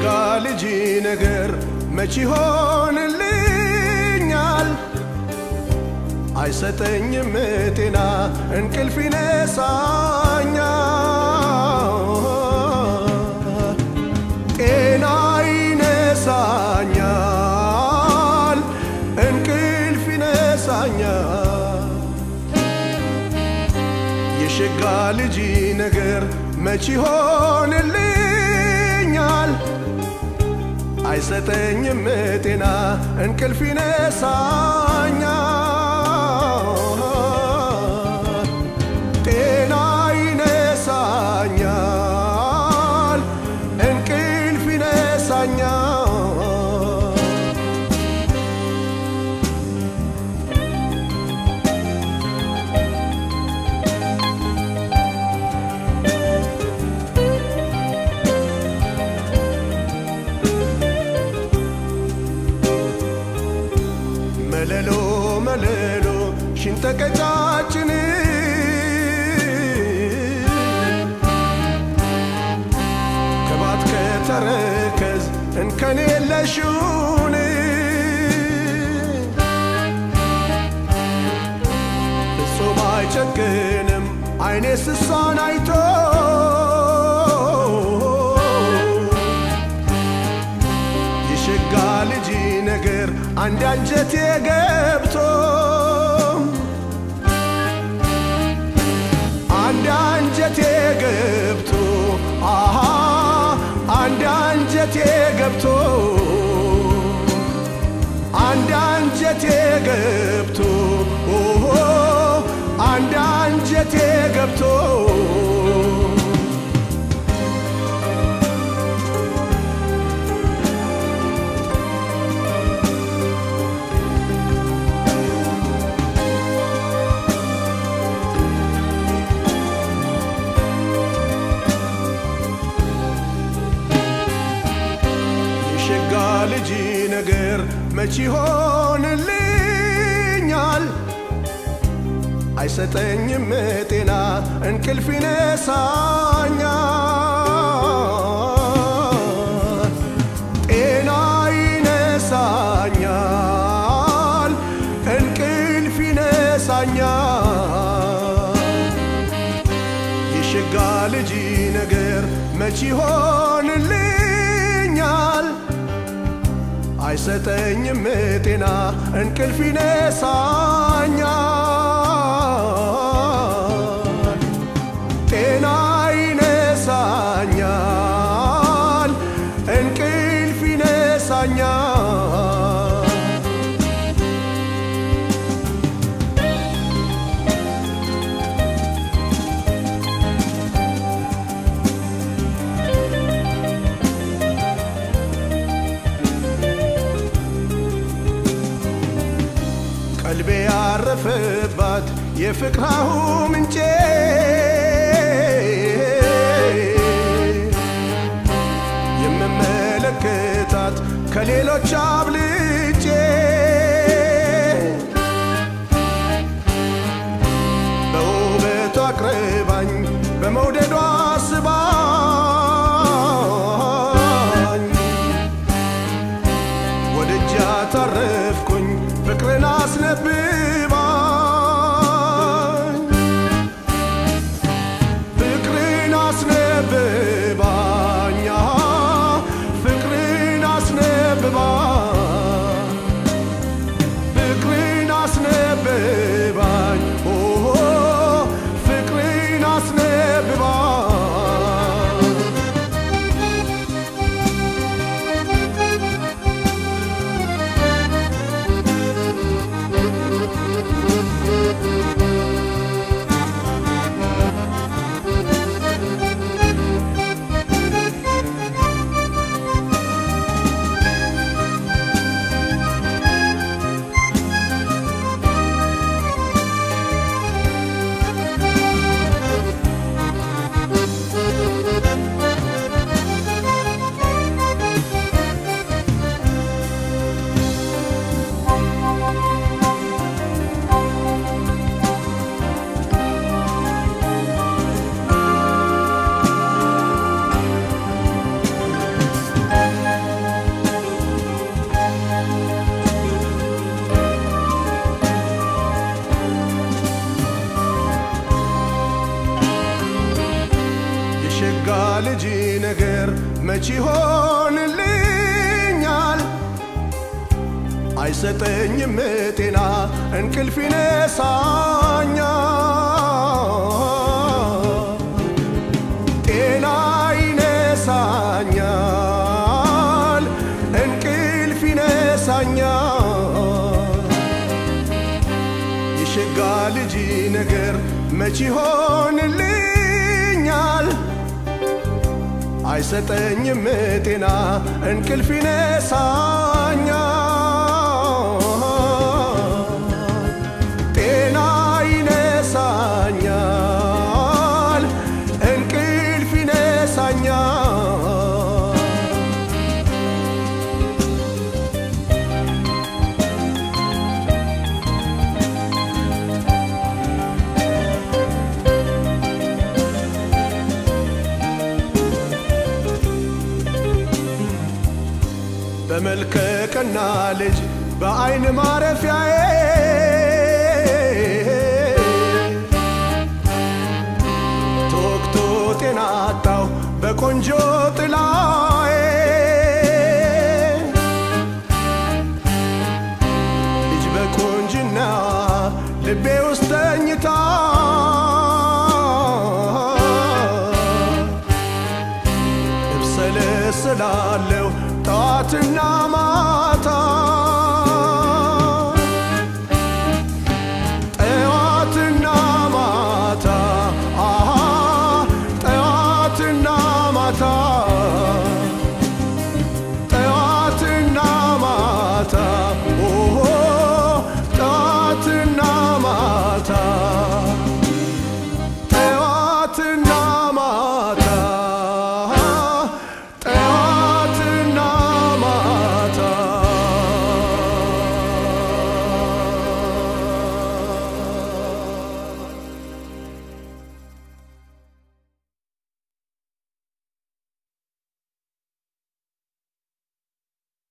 ልጅ ነገር መች ይሆንልኛል? አይሰጠኝም ጤና እንቅልፍ ይነሳኛል፣ ጤና ይነሳኛል፣ እንቅልፍ ይነሳኛል። የሸጋ ልጅ ነገር መች ይሆንልኛል? አይሰጠኝም ጤና እንቅልፍ ይነሳኛል፣ ጤና ይነሳኛል፣ እንቅልፍ ይነሳኛል። መለሎ መለሎ ሽንጠቀጫችን ከባት ከተረከዝ እንከን የለሽውን ፍጹም አይጨክንም አይኔ ስሷን አይቶ የሸጋ ልጅ ነገር አንድ አንጀቴ ገብቶ አንድ አንጀቴ ገብቶ አሃ አንድ አንጀቴ ገብቶ አንድ አንጀቴ ገብቶ ኦሆ አንድ አንጀቴ ገብቶ የሸጋ ልጅ ነገር መች ይሆንልኛል? አይሰጠኝም ጤና እንቅልፍ ይነሳኛል፣ ጤና ይነሳኛል፣ እንቅልፍ ይነሳኛል። የሸጋ ልጅ ነገር መች ይሆንልኛል? አይሰጠኝም ጤና እንቅልፍ ይነሳኛል፣ ጤና ይነሳኛል፣ እንቅልፍ ይነሳኛል። ቀልቤ ያረፈባት የፍቅራሁ ምንጬ የምመለከታት ከሌሎች አብልጬ በውበቷ አቅርባኝ በመውደዷ ስባኝ ወደጃ ታረፍኩኝ ፍቅርን አስነብባኝ ፍቅርን አስነብባኝ አሃ፣ ፍቅርን አስነብባኝ ነገር መች ይሆንልኛል? አይሰጠኝም ጤና እንቅልፍ ይነሳኛል፣ ጤና ይነሳኛል፣ እንቅልፍ ይነሳኛል። የሸጋ ልጅ ነገር መች ይሆንልኛል? አይሰጠኝም ጤና እንቅልፍ ይነሳኛል፣ ጤና ይነሳኛል፣ እንቅልፍ ይነሳኛል። በመልከ ቀና ልጅ በአይን ማረፊያዬ ተወቅቶ ጤና አጣው በቆንጆ ጥላዬ ልጅ በቁንጅና ልቤ ውስጥ ተኝታ እብሰለስላለሁ ጠዋትና ማታ ጠዋትና ማታ አሃ ጠዋትና ማታ